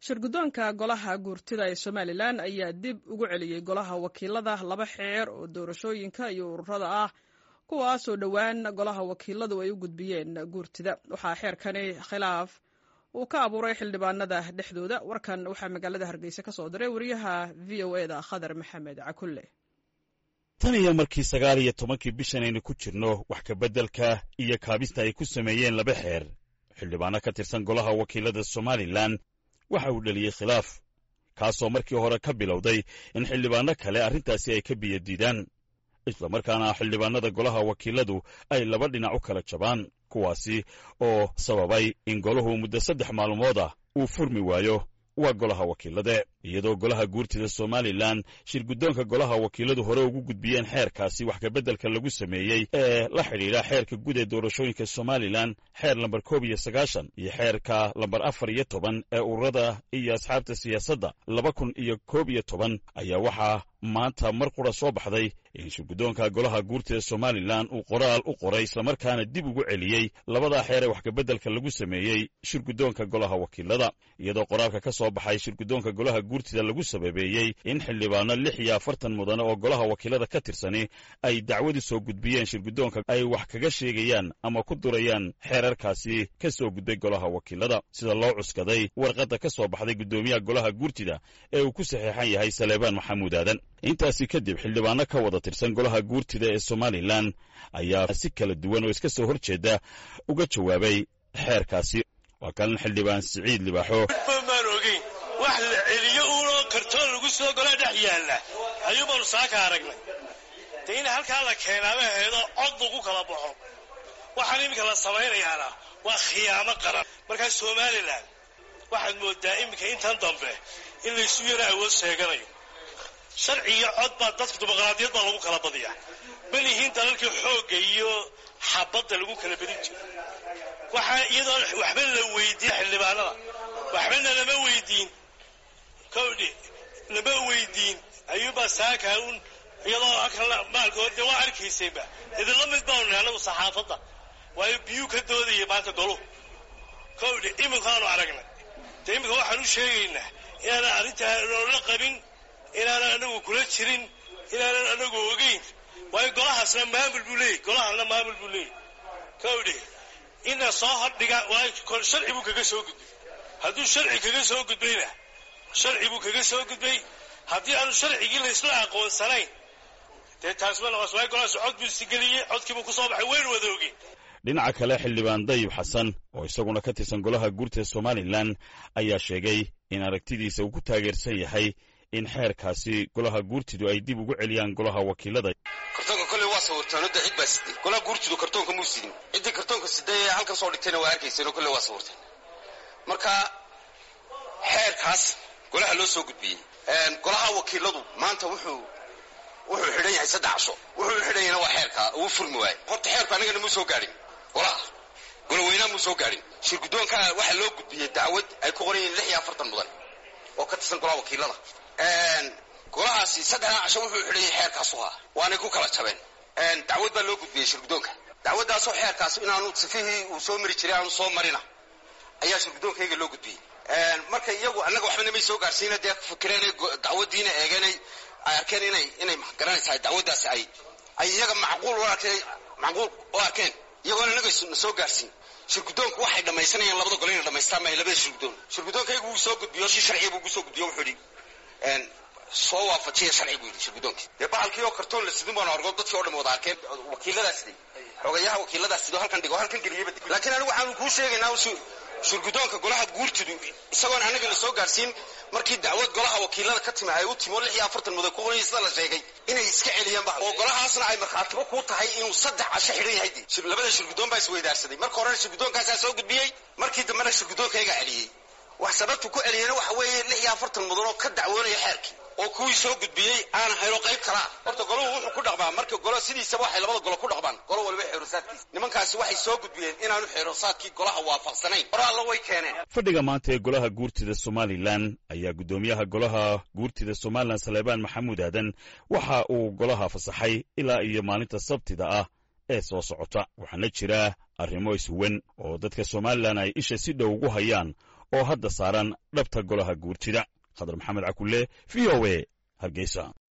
shirguddoonka golaha guurtida ee somalilan ayaa dib ugu celiyey golaha wakiilada laba xeer oo doorashooyinka iyo ururada ah kuwaasoo dhowaan golaha wakiiladu ay u gudbiyeen guurtida waxaa xeerkani khilaaf uu ka abuuray xildhibaanada dhexdooda warkan waxaa magaalada hargeysa ka soo diray wariyaha v o eda khadar maxamed cakulle tan iyo markii sagaal iyo tobankii bishan aynu ku jirno wax kabeddelka iyo kaabista ay ku sameeyeen laba xeer xildhibaano ka tirsan golaha wakiilada somalilan waxa uu dheliyey khilaaf kaasoo markii hore ka bilowday in xildhibaanno kale arrintaasi ay ka biyadiidaan islamarkaana xildhibaanada golaha wakiiladu ay laba dhinac u kala jabaan kuwaasi oo sababay in golahu muddo saddex maalmood ah uu furmi waayo waa golaha wakiilade iyadoo golaha guurtida somalilan shirguddoonka golaha wakiiladu hore ugu gudbiyeen xeerkaasi wax kabeddelka lagu sameeyey ee la xidhiidha xeerka guud ee doorashooyinka somalilan xeer lambar koob iyo sagaashan iyo xeerka lambar afar iyo toban ee ururada iyo asxaabta siyaasadda laba kun iyo koob iyo toban ayaa waxaa maanta mar qura soo baxday in shirguddoonka golaha guurtida somalilan uu qoraal u qoray islamarkaana dib ugu celiyey labadaa xeer ee wax kabeddelka lagu sameeyey shirguddoonka golaha wakiilada iyadoo qoraalka ka soo baxay shirguddoonka golaha guurtida lagu sababeeyey in xildhibaano lix iyo afartan mudane oo golaha wakiilada ka tirsani ay dacwadu soo gudbiyeen shirguddoonka ay wax kaga sheegayaan ama ku durayaan xeerarkaasi ka soo gudbay golaha wakiilada sida loo cuskaday warqadda ka soo baxday guddoomiyaha golaha guurtida ee uu ku saxeexan yahay saleebaan maxamuud aadan intaasi kadib xildhibaano ka wada tirsan golaha guurtida ee somalilan ayaa si kala duwan oo iska soo hor jeeda uga jawaabay xeerkaasi waa kalan xildhibaan siciid libaaxo maan ogeyn wax la celiyo uunoo kartoon lagu soo golaa dhex yaalla ayuubaanu saaka aragnay dee in halkaa la keenaama heedo cod lagu kala baxo waxaan iminka la samaynayaana waa khiyaamo qaran markaa somalilan waxaad moodaa iminka intan dambe in laysu yaro awood sheeganayo sharci iyo cod baa dadka dimuqraadiyad baa lagu kala badiyaa bal yihiin dalalkii xoogga iyo xabadda lagu kala badin jiro waxaa iyadoo waxba la weydiin xildhibaanada waxbana lama weydiin kowdhi lama weydiin ayuubaa saaka un iyadoo akan maalkood dee waa arkaysayba idinla mid baanu nahay anagu saxaafadda waayo biyuu ka doodaya maanta goluhu kowdhi iminkaanu aragnay dee iminka waxaan u sheegaynaa inaanan arrintaa noola qabin inaanan anagu kula jirin inaanan anagu ogeyn waayo golahaasna maamul buu leeyay golahana maamul buu leeyay kowdhi ina soo hordhiga waayo sharci buu kaga soo gudbay hadduu sharci kaga soo gudbayna sharci buu kaga soo gudbay haddii aanu sharcigii laysla aqoonsanayn dee taas ma noqos waayo golahaas cod buu isigeliyey codkiibuu ku soo baxay waynu wada ogeyn dhinaca kale xildhibaan dayib xasan oo isaguna ka tirsan golaha guurtida somalilan ayaa sheegay in aragtidiisa uu ku taageersan yahay in xeerkaasi golaha guurtidu ay dib ugu celiyaan golaha wakiilada kartoonka kolley waa sawirtaan odda cid baa siday golaha guurtidu kartoonka muu sidin ciddii kartoonka siday ee halkan soo dhigtayna waa arkayseen oo kolley waa sawirteen marka xeerkaas golaha loo soo gudbiyey golaha wakiiladu maanta wuxuu wuxuu xidhan yahay saddex casho wuxuu xidhan yahayna waa xeerka uu furmi waaye horta xeerku annagana muu soo gaadhin golaha goloweynaha muu soo gaadhin shirguddoonka waxaa loo gudbiyey dacwad ay ku qoran yihiin lix iyo afartan mudan oo ka tirsan golaha wakiilada golahaasi saddexdaa casho wuxuu xidhan yahay xeerkaasu haa waanay ku kala jabeen dacwad baa loo gudbiyey shirguddoonka dacwaddaasoo xeerkaas inaanu sifihii uu soo mari jiray aanu soo marina ayaa shirguddoonkayga loo gudbiyey marka iyagu annaga waxbana may soo gaarsiina dee fikireen dacwaddiina eegeenay ay arkeen inay inay garanaysaa dacwaddaasi ay ay iyaga macquul u arkeen macquul u arkeen iyagoona annaga na soo gaarsiin shirguddoonku waxay dhammaysanayaan labada gole inay dhamaystaan maayo labada shirguddoon shirguddoonkaygu wuu soo gudbiyo si sharciya buu ugu soo gudbiyo wuxuu yidhi soo waafajiya sharci buu yidhi shirguddoonkii dee bahalkii oo kartoon la sidin baanu argo dadkii o dhan wada arkeen wakiiladaa siday xogayaha wakiiladaa sidoo halkan dhigo halkan geliyaba laakiin anigu waxaanu kuu sheegaynaa shirguddoonka golaha guurtidu isagoon annaga la soo gaarsiin markii dacwad golaha wakiilada ka timi ay u timi oo lix iyo afartan mudan ku qoranya sida la sheegay inay iska celiyaan ba oo golahaasna ay markhaatibo kuu tahay inuu saddex casho xidhan yahay dee labada shirguddoon baa isweydaarsaday marka horena shirguddoonkaasaa soo gudbiyey markii dambena shirguddoonkaygaa celiyey wax sababtu ku celiyeyna waxa weeye lix iyo afartan mudan oo ka dacwoonaya xeerkii oo kuwii soo gudbiyey aan hayno qayb kalaa horta golahu wuxuu ku dhaqmaa marka golo sidiisaba waxay labada golo ku dhaqmaan golo waliba xeerosaadkiisa nimankaasi waxay soo gudbiyeen inaanu xeerosaadkii golaha waafaqsanayn hore alla way keeneen fadhiga maanta ee golaha guurtida somalilan ayaa guddoomiyaha golaha guurtida somalilan saleebaan maxamuud aadan waxa uu golaha fasaxay ilaa iyo maalinta sabtida ah ee soo socota waxaana jira arrimo iswan oo dadka somalilan ay isha si dhow ugu hayaan oo hadda saaran dhabta golaha guurtida khadar maxamed cakulle v o e hargeysa